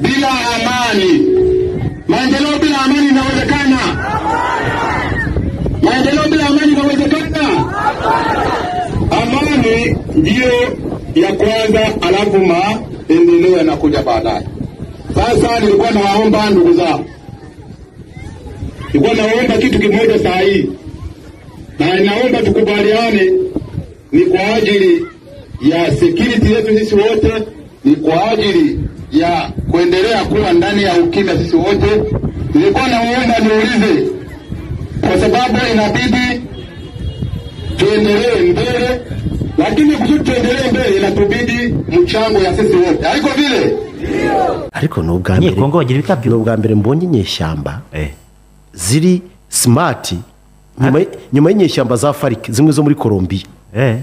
bila amani. Maendeleo bila amani inawezekana? Maendeleo bila amani inawezekana? Amani ndiyo ya kwanza, alafu maendeleo yanakuja baadaye. Sasa nilikuwa nawaomba ndugu zangu, nilikuwa nawaomba kitu kimoja saa hii, na inaomba tukubaliane, ni kwa ajili ya security yetu sisi wote, ni kwa ajili ya kuendelea kuwa ndani ya ukimya sisi wote. Nilikuwa naomba niulize, kwa sababu inabidi tuendelee mbele, lakini kusudi tuendelee mbele inatubidi mchango ya sisi wote, haiko vile? ariko ni ubwa Nye mbere Kongo bagira ni ibikabyo ubwa mbere mbonye inyeshyamba Eh, ziri simati nyuma y- nyuma y'inyeshyamba za farike zimwe zo muri colombia eh.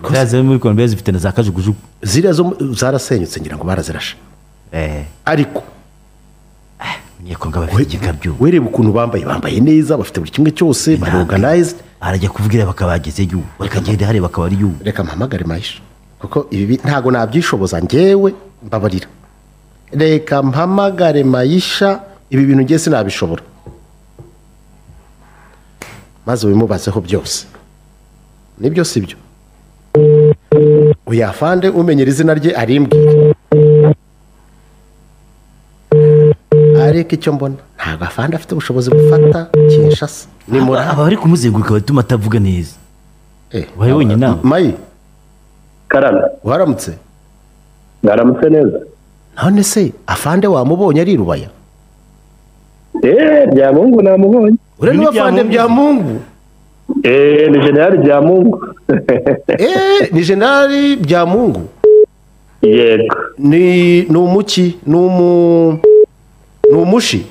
Ziriya ziri muri Colombia zifite na za kajugujugu ziriya zo mu- zarasenyutse ngira ngo barazirashe Eh, ariko Munyekongo bafite igikabyo wereba ukuntu bambaye bambaye neza bafite buri kimwe cyose bari Intambwe. organized arajya kuvugira bakabageze yu bakagenda hariya bakaba ari yu reka mpamagare mahisha kuko ibi ntabwo nabyishoboza ngewe mbabarira reka mpamagare mayisha ibi bintu ngiye sinabishobora maze wimubazeho byose ni byo si byo uyafande umenyera izina rye arimbwira ariko icyo mbona ntabwo afande afite ubushobozi bufata kinshasa ni muraha aba bari kumuzenguruka batuma atavuga neza Eh, Wari wenyine nawe? mayi karame waramutse mwaramutse neza none se afande wamubonye ari i rubaya eee bya mungu namubonye uriya ni Ni we afande Byamungu. bya mungu eee ni generali bya mungu eee ni generali bya mungu yego ni ni umuki ni umu ni umushi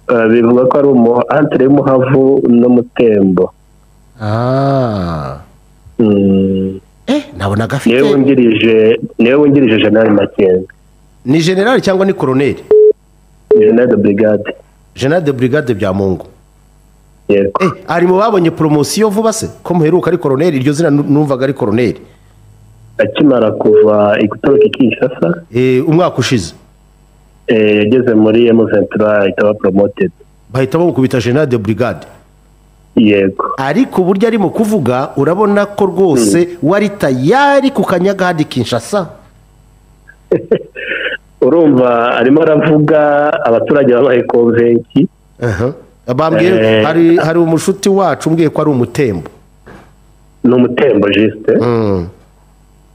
Eh, bivuga ko ari umu antire y'umuhavu n'umutembo Ah. Mm, eh nabonaga niwe afite wungirije niwe wungirije generali makenga ni generali cyangwa ni koroneli generali de brigade generali de brigade bya mungu yego eh ari mu babonye poromosiyo vuba se ko muheruka ari koroneli iryo zina nu- numvaga ari koroneli akimara kuva igutoroka kinshasa Eh, umwaka ushize eh, yageze muri emuventura itaba poromotedi bahita bamukubita generali de brigade yego ariko uburyo arimo kuvuga urabona ko rwose wari tayari ku kanyagahadi kinshasa urumva arimo aravuga abaturage babaye konvenki bambwiye Eh. hari hari umushuti wacu umbwiye ko ari umutembo ni umutembo jisite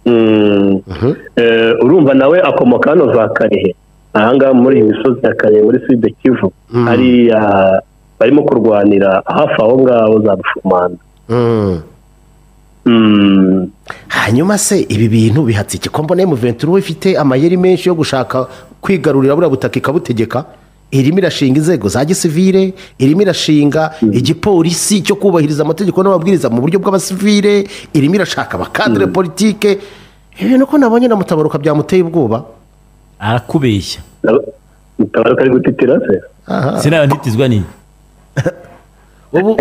Mm. Mm. Eh, urumva nawe akomoka hano za karehe ahangaha muri iyi misozi ya karehe muri sud kivu hariya barimo kurwanira hafi aho ngaho za rufumanda Mm. Mm. hanyuma se ibi bintu bihatse iki ko mbona muventuro ifite amayeri menshi yo gushaka kwigarurira buriya butaka ikabutegeka irimo irashinga inzego za gisivire irimo irashinga igipolisi cyo kubahiriza amategeko n'amabwiriza mu buryo bw'abasivire irimo irashaka abakadire politike ibintu ko nabonye na mutabaruka byamuteye ubwoba arakubeshya Na- mutabaruka ari gutitira se sinaba ntitizwa nini ubu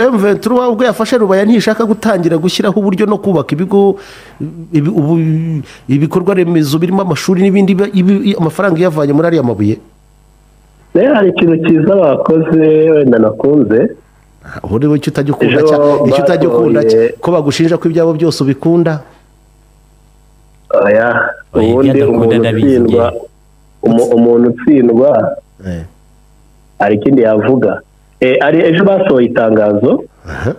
M23 ubwo yafashe rubaya ntishaka gutangira gushyiraho uburyo no kubaka ibigo ibi- ubu- ibikorwa remezo birimo amashuri n'ibindi bi- ibi- amafaranga iyavanye muri ariya mabuye nayo hari ikintu cyiza bakoze wenda nakunze ubundi icyo utajya ukunda Ejo cya icyo utajya ukunda cya batoye- ko bagushinja ko ibyabo byose ubikunda oya Oya, ubundi ibyadakunda umuntu ndabizi utsindwa umu- umuntu utsindwa Eh, hari ikindi yavuga Eh, ari ejo basohoye itangazo aha.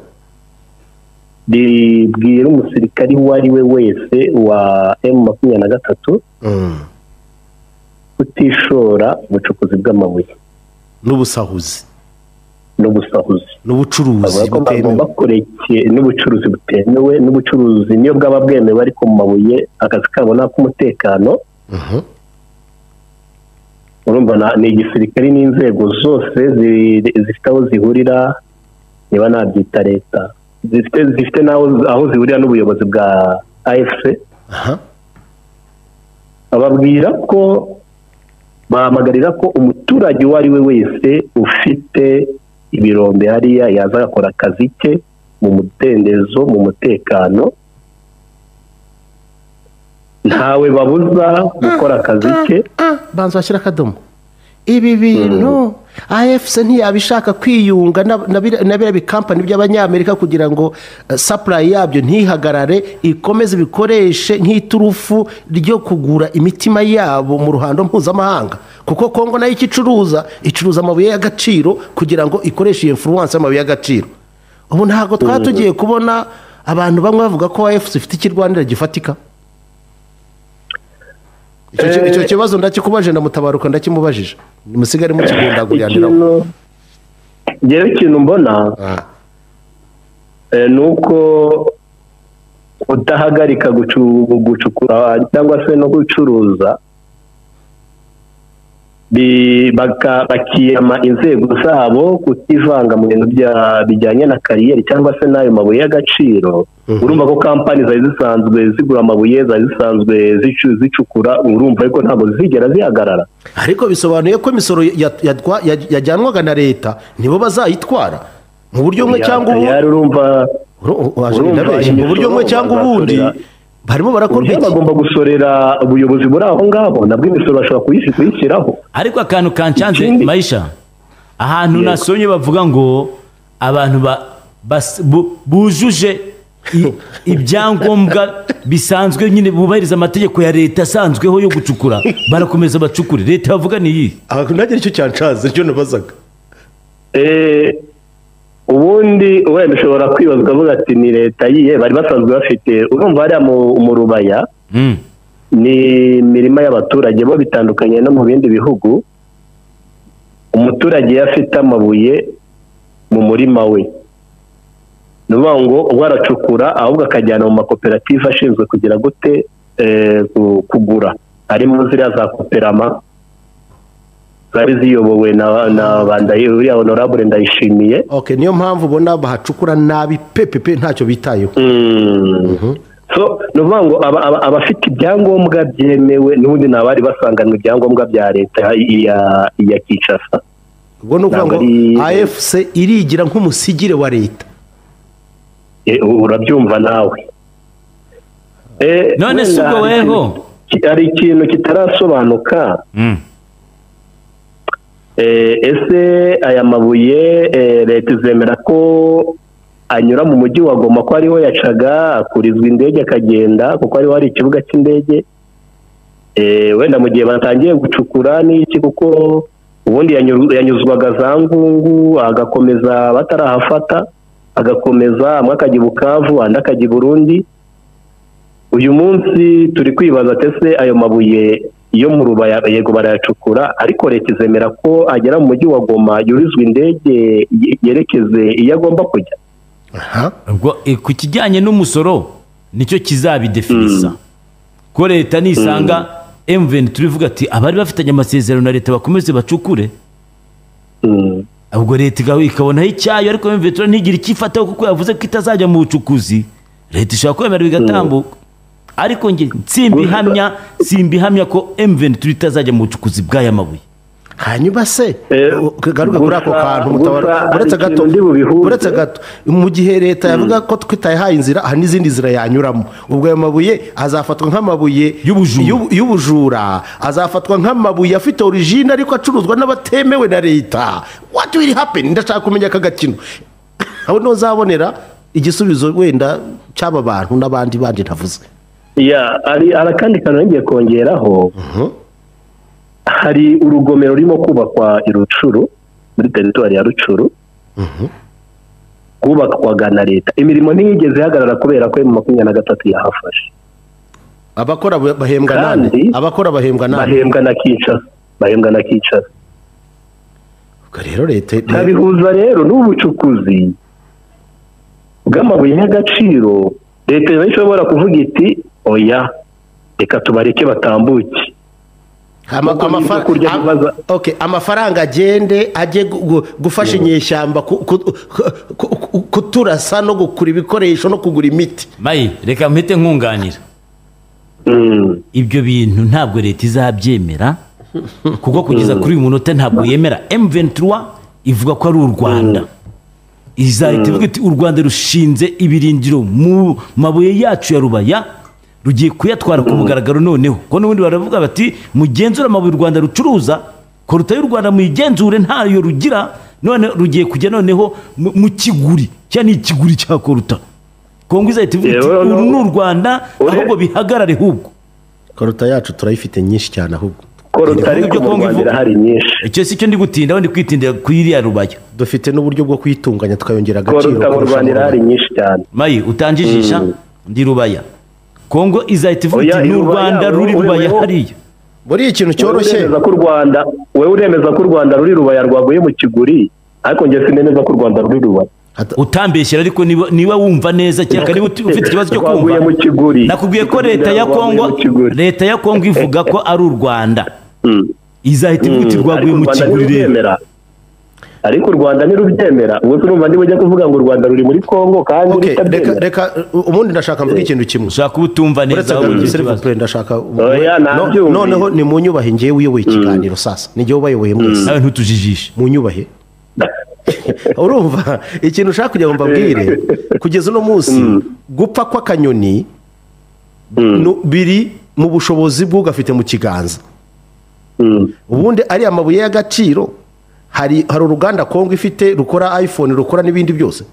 ribwira umusirikari uwo ari we wese wa emu makumyabiri na gatatu Mm. kutishora mu bucukuzi bw'amabuye n'ubusahuzi n'ubusahuzi n'ubucuruzi bavuga ko butemewe bagomba kureke n'ubucuruzi butemewe n'ubucuruzi niyo bwaba bwemewe ariko mu mabuye akazi kabo ni ak'umutekano Mhm. urumva na- ni igisirikare n'inzego zose zi- zifite aho zihurira niba nabyita leta zifite zifite n'aho aho zihurira n'ubuyobozi bwa afc Aha. bababwira ko bahamagarira ko umuturage uwo ari we wese ufite ibirombe hariya yaza agakora akazi ke mu mudendezo mu mutekano ntawe babuza gukora akazi ke banza washyira akadomo ibi bintu afc ntiyabishaka kwiyunga na- na bira- na biriya bikampani by'abanyamerika kugira ngo eh, supply yabyo ntihagarare ikomeze ibikoreshe nk'iturufu ryo kugura imitima yabo mu ruhando mpuzamahanga kuko kongo nayo icyo icuruza icuruza amabuye y'agaciro kugira ngo ikoreshe iyo influence y'amabuye y'agaciro ubu ntabwo twaba tugiye kubona abantu bamwe bavuga ko afc ifite ikirwanira gifatika Icyo ki- icyo kibazo ndakikubaje ndamutabaruka ndakimubajije musigare mukigundaguryaniraho ikintu ngewe ikintu mbona eh, ni uko kudahagarika gucu- gucukura cyangwa se no gucuruza bi- baka- bakiyama inzego zabo kutivanga mu bintu bya- bijyanye na kariyeri cyangwa se n'ayo mabuye y'agaciro urumva ko kampani zari zisanzwe zigura amabuye zari zisanzwe zicu- zicukura urumva ariko ntabwo zigera zihagarara ariko bisobanuye ko imisoro ya- yatwa- ya- yajyanwaga na leta nibo bazayitwara mu buryo bumwe cyangwa ubundi Yari urumva Uru- waje urumva ndabeshya. mu imisoro buryo bumwe cyangwa ubundi bazasorera. barimo barakorwa uburyo iki bagomba gusorera ubuyobozi buri aho ngaho nabwo imisoro bashobora kuyisi- kuyishyiraho ariko akantu kanshanze Ikindi- mayisha ahantu Yego. nasomye bavuga ngo abantu ba- bas- bu- bujuje i- ibyangombwa bisanzwe nyine bubahiriza amategeko ya leta asanzweho yo gucukura barakomeza bacukure leta bavuga ni iyi aha nagera icyo cyanshaze nicyo nabazaga Eh, ubundi wenda ushobora kwibazwa avuga ati ni leta yiye bari basanzwe bafite urumva hariya mu- mu rubaya Mm. ni imirima y'abaturage bo bitandukanye no mu bindi bihugu umuturage iyo afite amabuye mu murima we ni ukuvuga ngo ubwo aracukura ahubwo akajyana mu makoperative ashinzwe kugira gute eh, ku- kugura harimo ziriya za koperama zari ziyobowe na na ba Ndayi- uriya honorable ndayishimiye ok niyo mpamvu ubona bahacukura nabi pepepe ntacyo bitayeho so ni ukuvuga ngo aba- aba- abafite ibyangombwa byemewe n'ubundi ni abari basanganwe ibyangombwa bya leta iya iya kinshasa ubwo ni ukuvuga ngo Ntabwo ari- afc irigira nk'umusigire wa leta Eh, urabyumva nawe Eh, None wenda si ubwo hari ikintu- weho? ki- hari ikintu kitarasobanuka Eh, ese aya mabuye eh, leta izemera ko anyura mu mujyi wa goma ko ariho yacaga akurizwa indege akagenda kuko ariho hari ikibuga cy'indege Eh, wenda mu gihe batangiye gucukura n'iki kuko ubundi yanyuru- yanyuzwaga za ngungu agakomeza batarahafata agakomeza amwe akajya i bukavu andi akajya i burundi uyu munsi turi kwibaza ati ese ayo mabuye yo mu rubaya yego barayacukura ariko leta izemera ko agera mu mujyi wa goma yurizwa indege ye- yerekeze iyo agomba kujya aha Ubwo, eh, ku kijyanye n'umusoro nicyo kizabidefinisa ko leta nisanga emuveni turivuga ati abari bafitanye amasezerano na leta bakomeze bacukure Mm. ubwo leta igaho- ikabonaho icyayo ariko emuveni tura ntigire icyo ifataho kuko yavuze ko itazajya mu bucukuzi leta ishobora kwemera bigatambuka ariko nge simbihamya simbihamya ko emuveni tura itazajya mu bucukuzi bw'aya mabuye hanyuma se Eh, garuka kuri ako gusa- kantu gusa mutabara hari uretse ikintu gato ndi bubihuze. uretse gato mu gihe leta yavuga ko twitayehaye inzira hari n'izindi nzira yanyuramo ubwo ayo mabuye azafatwa nk'amabuye Y'ubujura. y'ubu- y'ubujura azafatwa nk'amabuye afite origine ariko acuruzwa n'abatemewe na leta what will happen ndashaka kumenya aka gakino aho niho uzabonera igisubizo wenda cy'aba bantu n'abandi bandi ntavuze ya hari hari akandi kantu nongeye kongeraho hari urugomero rurimo kubakwa i rucuru muri teritwari ya rucuru rwubakwaga na leta imirimo ntiyigeze ihagarara kubera ko mu makumyabiri na gatatu yahafashe abakora bahembwa nande Kandi- abakora bahembwa nande bahembwa na kinshasa bahembwa na kinshasa ubwo rero leta ntabihuza rero n'ubucukuzi bw'amabuye y'agaciro leta iba ishobora kuvuga iti oya reka tubareke batambuke Ama- Kuko amafa- ibyo kurya am- bibaza- okay, amafaranga agende ajye gu- gu- gufasha inyeshyamba ku- ku- ku- ku- kuturasa no gukura ibikoresho no kugura imiti mayi reka mpite nkunganira Mm. ibyo bintu ntabwo leta izabyemera kuko kugeza kuri uyu munota ntabwo yemera M23 ivuga ko ari u Rwanda izahita ivuga iti u Rwanda rushinze ibirindiro mu mabuye yacu ya rubaya rugiye kuyatwara ku mugaragaro noneho ko n'ubundi baravuga bati mugenzure amabuye u rwanda rucuruza ko rutaye u rwanda muyigenzure ntayo rugira none rugiye kujya noneho mu- mu kiguri cya ni ikiguri cya koruta kongo izahita ivuga iti Yewe, uru ni no- u rwanda ure- ahubwo bihagarare hubwo koruta yacu turayifite nyinshi cyane ahubwo ko rutari Ibihugu byo Kongo kumurwanira ivuga. hari nyinshi icyo si cyo ndi gutinda ndi kwitindira kuri iriya rubaya dufite n'uburyo bwo kuyitunganya tukayongera ko agaciro kurusha rutamurwanira hari abandi. nyinshi cyane mayi utanjijisha ndi rubaya kongo izahita ivuga Oya, iti ni u irubaya, rwanda wowe- ruri rubaya wowe- hariya muri iki kintu wowe cyoroshye uremeza ko u rwanda wowe uremeza ko u rwanda ruri rubaya rwaguye mu kiguri ariko njye sinemeza ko u rwanda ruri rubaya Hata- utambeshyera ariko niba- niba wumva neza cyangwa niba uti- ufite ikibazo cyo Rwaguye kumva mu kiguri nakubwiye ko leta ya Rwaguye mu kongo kiguri. leta ya kongo ivuga ko ari u rwanda Mm. izahita ivuga iti Mm. rwaguye Ariko u mu Rwanda kiguri rero ntirubyemera. ariko u rwanda ntirubyemera ubwo se urumva niba ujya kuvuga ngo u rwanda ruri muri kongo kandi Okay, reka rutabyemera reka u- ubundi ndashaka mvuga ikintu kimwe ushaka kuba utumva neza uretse ahubwo gahunda ugira serivisi ikibazo. purezida ndashaka Oya, No- nabyumvise. noneho ni mu nyubahe ngewe uyoboye ikiganiro sasa ni ngewe ubayoboye mwese nawe ntutujijishe mu nyubahe urumva ikintu ushaka kugira ngo mbabwire kugeza uno munsi gupfa kw'akanyoni nu- biri mu bushobozi bw'ugafite mu kiganza Mm. ubundi ariya mabuye y'agaciro hari hari uruganda kongo ifite rukora iphone rukora n'ibindi byose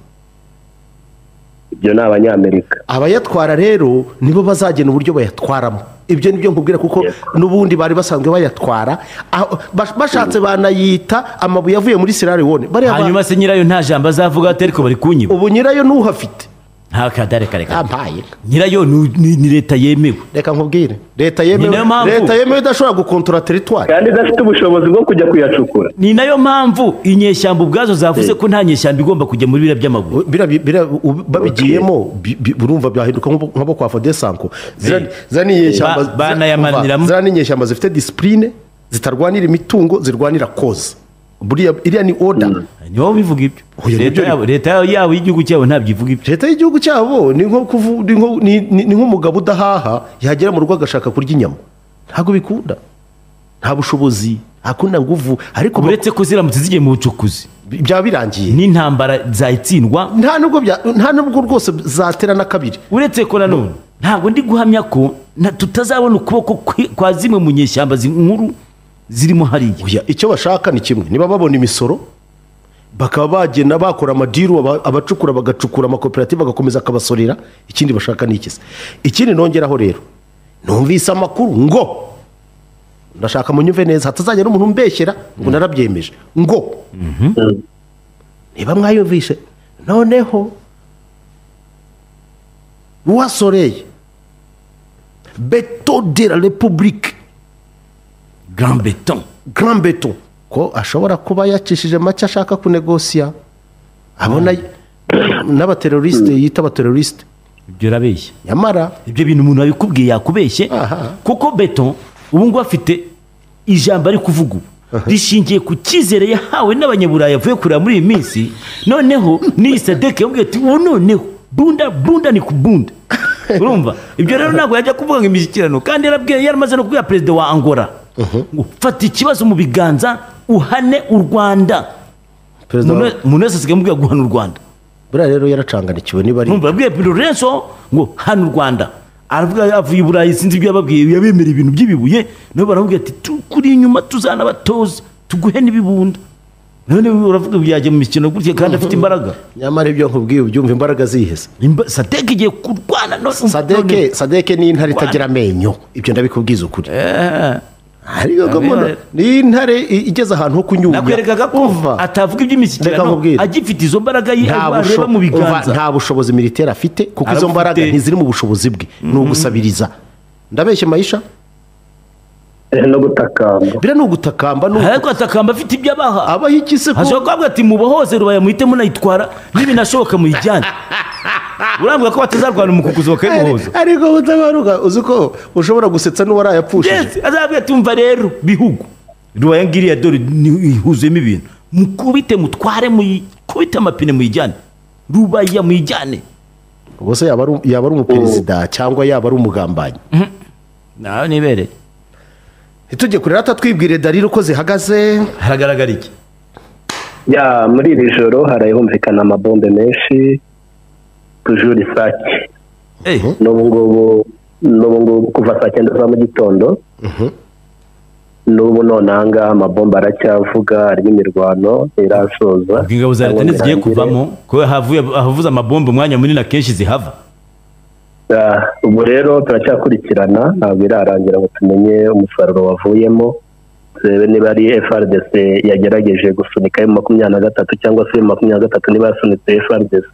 ibyo ni abanyamerika abayatwara rero nibo bazagena uburyo bayatwaramo ibyo ni byo nkubwira kuko n'ubundi bari basanzwe bayatwara aho- bas- bashatse banayita amabuye avuye muri sirari wone bariya ba- hanyuma se nyirayo nta jambo azavuga ati ariko bari kunyiba ubu nyirayo ntuhafite nta kadare kareka ampaye nyirayo ni- ni ni leta yemewe reka nkubwire leta Ni nayo yemewe mpamvu. leta yemewe idashobora gukontora teritwari kandi idafite ubushobozi bwo kujya kuyacukura ni nayo mpamvu inyeshyamba ubwazo zavuze ko nta nyeshyamba igomba kujya muri biriya by'amabuye Bira- bira- u- babigiyemo bi- bi- urumva byahinduka nk'abo- nk'abo kwa fodesanko Eh. ziraninyeshyamba Ba- banayamaniramo. ziraninyeshyamba zifite disipurine zitarwanira imitungo zirwanira koza buriya iriya ni oda ni wowe ubivuga ibyo Oya, leta nibyo yabo leta yabo y'igihugu cyabo ntabwo ivuga ibyo leta y'igihugu cyabo ni nko kuvu- ni nko- ni- ni- ni nk'umugabo udahaha yagera mu rugo agashaka kurya inyama ntabwo bikunda nta bushobozi nta kundi nguvu ariko uretse ko ziramutse zigiye mu bucukuzi byaba birangiye n'intambara zayitsindwa nta nubwo bya- nta nubwo rwose zatera na kabiri uretse ko nanone ntabwo ndi guhamya ko na- tutazabona ukuboko kwi- kwa zimwe mu nyeshyamba zi- nkuru zirimo hariya Oya, icyo bashaka ni kimwe niba babona imisoro bakaba bagenda bakora amadiru aba- abacukura bagacukura amakoperative agakomeza akabasorera ikindi bashaka ni ikisi ikindi nongeraho rero numvise amakuru ngo ndashaka munyumve neza hatazagira umuntu umbeshyera ngo narabyemeje ngo niba mwayumvishe noneho roi soleil beto de la republique grand beton grand beto ko ashobora kuba yacishije make ashaka kunegosiya abona n'abaterorisite yita abaterorisite ibyo urabeshya nyamara ibyo bintu umuntu wabikubwiye yakubeshye Aha. kuko beton ubu ngubu afite ijambo ari kuvuga ubu rishingiye ku cyizere yahawe n'abanyaburayi avuye kureba muri iyi minsi noneho n'iyi sadeke yabwiye ati ubu noneho bunda bunda ni ku bunda urumva ibyo rero ntabwo yajya kuvuga ngo imishyikirano kandi yarabwiye yaramaze no kubwira perezida wa angola ngo fata ikibazo mu biganza uhane u rwanda perezida Umuntu we- umuntu wese asigaye amubwira guhana u rwanda buriya rero yaracanganikiwe niba ari numva yabwiye Lorenzo ngo hano u Rwanda aravuga yavuye i Burayi sinzi ibyo yababwiye yabemera ibintu by'ibibuye nabo baramubwira ati tukuri inyuma tuzanabatoza tuguhe n'ibibunda none we uravuga ngo yajya mu mikino gutya kandi afite imbaraga nyamara ibyo nkubwiye ubyumva imbaraga ziheze Imba- Sadek igiye kurwana no- none- sadeke sadeke ni intare itagira amenyo ibyo ndabikubwiza ukuri Eh, ariyo gahunda ni intare i- igeze ahantu ho kunyunya nakwerekaga ko Umva, atavuga Reka iby'imishyikirano nkubwire. agifite izo mbaraga ye nta areba busho- mu umva, biganza nta bushobozi militeri afite kuko izo Arabufite. mbaraga ntiziri mu bushobozi bwe ni ugusabiriza ndabeshye mayisha Eh, no gutakamba biriya ni ugutakamba ni uku- ariko atakamba afite ibyo abaha abaho iki se ko hashobora kuvuga ati mubohoze rubaya muhite munayitwara n'ibinashoboka muyijyane urambwira ko batazarwana umukukuzi bakayimuhoza ariko butabaruka uzi ko ushobora gusetsa n'uwarayapfushije yes azabwira ati umva rero bihugu rubaya ngiriya dore ni- ihuzuyemo ibintu mukubite mutware mukubite amapine muyijyane rubaya muyijyane ubwo se yaba ari yaba ari umuperezida cyangwa yaba ari umugambanyi nawe nibereye ntitujye kure rata twibwire darira uko zihagaze haragaragara iki ya muri iri joro harahumvikana amabombe menshi tujure isake Eh, n'ubu ngubu n'ubu ngubu kuva saa cyenda za mu gitondo n'ubu none aha ngaha amabomba aracyavuga harimo imirwano ntirasoza ubwo ingabo za leta ntizigiye kuvamo kubera havuye havuze amabombe umwanya munini akenshi zihava Ah, ubu rero turacyakurikirana ntabwo irarangira ngo tumenye umusaruro wavuyemo turebe niba ari FRDC yagerageje gusunika ayo makumyabiri na gatatu cyangwa se ayo makumyabiri na gatatu niba yasunitse FRDC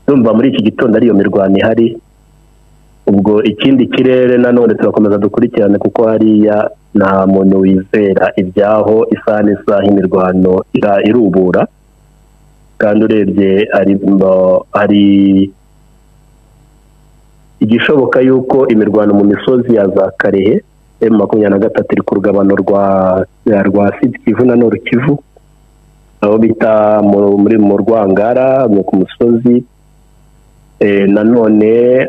urumva muri iki gitondo ariyo mirwano ihari ubwo ikindi kirere nanone turakomeza dukurikirane kuko hariya nta muntu wizera ibyaho isaha n'isaha imirwano ira- irubura kandi urebye hari hari igishoboka yuko imirwano mu misozi ya za karehe emu makumyabiri na gatatu iri ku rugabano rwa rwa sidi kivu na noru kivu aho bita mu- muri mu rwangara ni ku musozi Eh, nanone eh,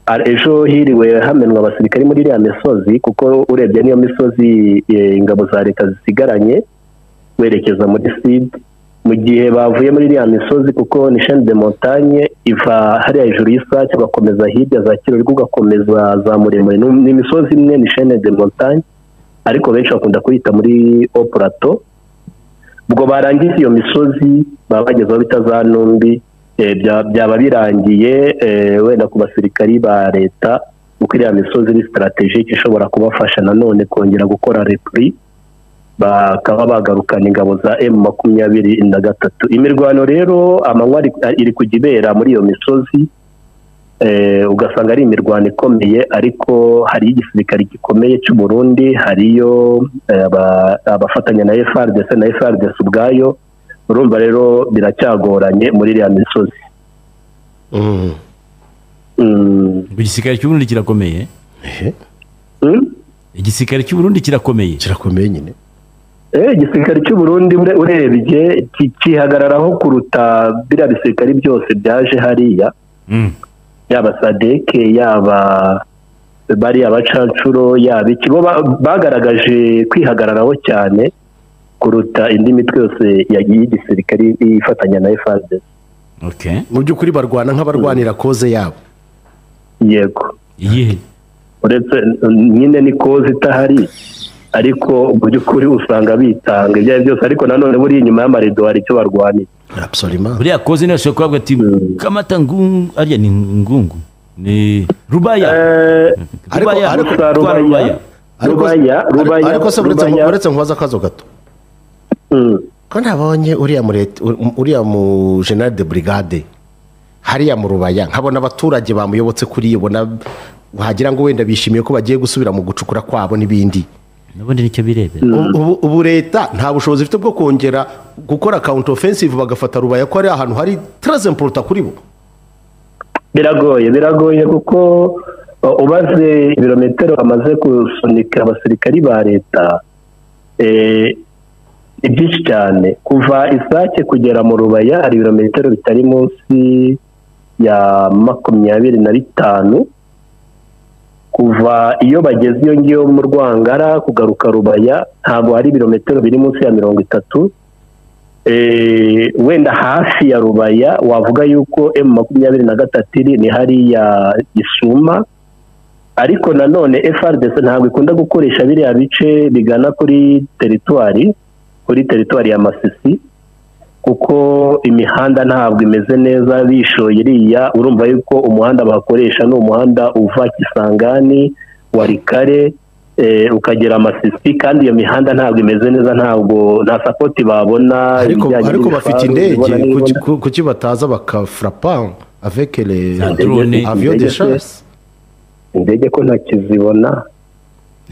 ar- ejo hiriwe hamenwa abasirikare muri iriya misozi kuko urebye niyo misozi eh, ingabo za leta zisigaranye werekeza muri sud mu gihe bavuye muri iriya misozi kuko ni chaine de montagne iva hariya hejuru y'isake ugakomeza hirya za kirori ugakomeza za muremure Ni- ni imisozi imwe ni chaine de montagne ariko benshi bakunda kuyita muri o plateau ubwo barangije iyo misozi baba bageze aho bita za numbi eh, bya- byaba birangiye eh, wenda ku basirikari ba leta kuko iriya misozi ni sitarategike ishobora kubafasha nanone kongera gukora repuri bakaba bagarukana ingabo za emu makumyabiri na gatatu imirwano rero amanywa ari- iri kujya ibera muri iyo misozi eh, ugasanga ari imirwano ikomeye ariko hari igisirikare gikomeye cy'u Burundi hariyo eh, aba- abafatanya na FRDC na FRDC ubwayo urumva rero biracyagoranye muri iriya misozi Mm. Mm. ubwo igisirikare cy'uburundi kirakomeye Ehe, Mm? igisirikare cy'uburundi kirakomeye kirakomeye nyine Eh, igisirikare cy'u Burundi ure- urebye ki- kihagararaho kuruta biriya bisirikare byose byaje hariya Mm. yaba sadeke yaba bariya bacancuro yaba iki bo ba- bagaragaje kwihagararaho cyane kuruta indi mitwe yose yagiye igisirikare ifatanya na FRDC okay mu by'ukuri barwana nk'abarwanira koze yabo yego iyihe uretse nyine ni koze itahari ariko mu by'ukuri usanga bitanga ibyo ari byo byose ariko nanone buri inyuma y'amarido hari icyo barwanira absolument buriya koze niyo ashobora kuvuga ati kamata ngungu ariya ni ngungu ni rubaya Eh, Ariko- rubaya ariko- rutwara rubaya Ariko- Rubaya, rubaya, ariko se uretse rubaya. uretse nkubaza akazo gato mm, ko nabonye uriya mu leta- uriya mu general de brigade hariya mu rubaya nkabona abaturage bamuyobotse kuri ibona wagira ngo wenda bishimiye ko bagiye gusubira mu gucukura kwabo n'ibindi n'ubundi nicyo birebera Ubu- ubu- ubu leta nta bushobozi ifite bwo kongera gukora counter offensive bagafata rubaya ko ari ahantu hari très important kuri bo biragoye biragoye kuko uh, ubaze ibirometero bamaze gusunika abasirikari ba leta eh, ni byinshi cyane kuva isake kugera mu rubaya hari ibirometero bitari munsi ya makumyabiri na bitanu kuva iyo bageze iyo ngiyo mu rwangara kugaruka rubaya ntabwo hari ibirometero biri munsi ya mirongo itatu Eh, wenda hafi ya rubaya wavuga yuko emu makumyabiri na gatatu iri ni hariya gisuma ariko nanone FRDC ntabwo ikunda gukoresha biriya bice bigana kuri teritwari kuri teritwari ya masisi kuko imihanda ntabwo imeze neza bishoye iriya urumva yuko umuhanda bakoresha ni umuhanda uva kisangani warikare eh, ukagera masisi kandi iyo mihanda ntabwo imeze neza ntabwo nta sapoti babona ariko ibijyanye ariko n'ibifaru, bafite ibibona indege n'ibibona. kuki- ku- kuki bataza bakafrapa avec les Za drone. avions de Indege se. chasse indege ko ntakizibona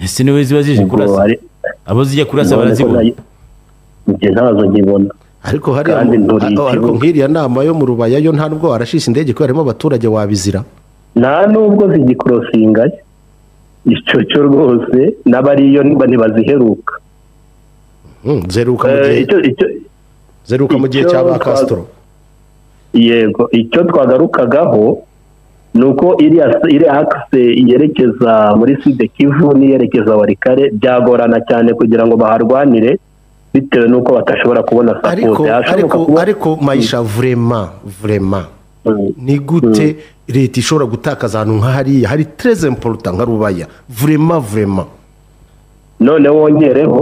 ese niwe ziba zije ubwo kurasa hari- abo zijya kurasa none ko barazibona nta- njye ntazo nkibona ariko hariya Kandi mu- nturiye ariko ikibuga. nk'iriya nama yo mu rubaya yo nta nubwo warashisha indege kubera harimo abaturage wabizira nta nubwo zigikorosinga icyo cyo rwose n'abariyo ntibaziheruka Mm, zeruka mu Eh, gihe icyo- icyo- zeruka mu gihe icyo cya ba twa- Castro yego icyo twagarukagaho ni uko iriya iriya akise yerekeza muri side kivu n'iyerekeza warikare byagorana cyane kugira ngo baharwanire bitewe n'uko batashobora kubona ariko sapoti ariko ariko mayisha vraiment vraiment ni gute leta ishobora gutakaza ahantu nka hariya hari tereze emporuta nka rubaya vurema vurema none wongereho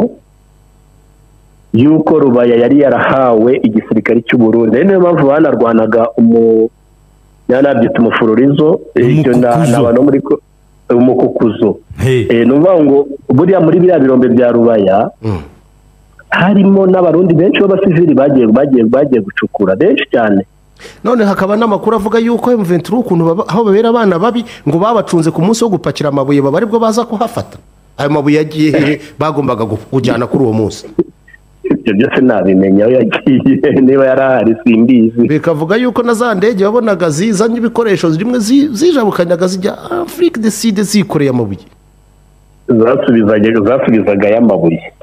yuko rubaya yari yarahawe igisirikare cy'uburundi ari niyo mpamvu banarwanaga umu yanabyita umufururizo ibyo na Umukukuzo. ni abantu muri ko- umukukuzo Hey. Eh, ni ukuvuga ngo buriya muri biriya birombe bya rubaya harimo n'abarundi benshi b'abasivili bagiye bagiye bagiye gucukura benshi cyane none hakaba n'amakuru avuga yuko emuventuri ukuntu baba- aho babera abana babi ngo babacunze ku munsi wo gupakira amabuye baba aribwo baza kuhafata ayo mabuye yagiye hehe bagombaga gu- kujyana kuri uwo munsi ibyo byose nabimenya aho yagiye niba yari ahari simbizi bikavuga yuko na za ndege wabonaga zizanye ibikoresho zimwe zi- zijabukanyaga zijya afurika de side zikoreye amabuye zasubizaga zasubizaga y'amabuye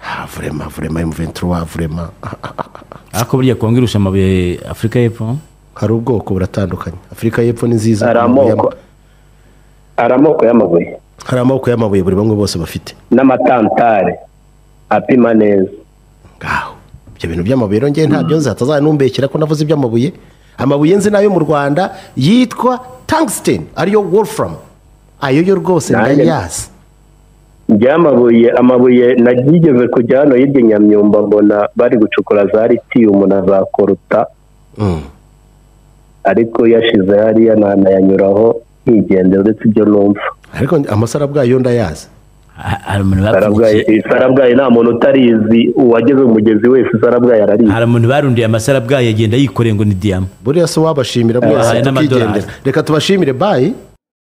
ah vurema vurema emuventuri wa vurema Ah, ah, ah. ariko burya kongo irusha amabuye afurika y'epfo hari ubwoko buratandukanye afurika y'epfo ni nziza hari amoko hari amoko y'amabuye hari amoko y'amabuye buri bamwe bose bafite n'amatantare apima neza ngaho ibyo bintu by'amabuye rero ngewe ntabyo nzi hatazaza numbekera ko navuze iby'amabuye amabuye nzi nayo mu rwanda yitwa tungsten ariyo wolfram ayo yo rwose Nanjye- ndayazi ry'amabuye amabuye nagigeze kujya hano hirya i nyamyumba mbona bari gucukura za litiyumu na za koruta Mm. ariko yashize hariya nanayanyuraho ntigende uretse ibyo numva ariko amasara bwayo ndayazi Ha- hari umuntu sarabwayi bapfundikiye sarabwayi nta muntu utarizi uwageze mu mugezi wese sarabwayi ararizi hari umuntu barundiye amasara bwayo agenda yikoreye ngo ni diyama buriya se wabashimira Aha, mwese n'amadolari. tukigendera reka tubashimire bayi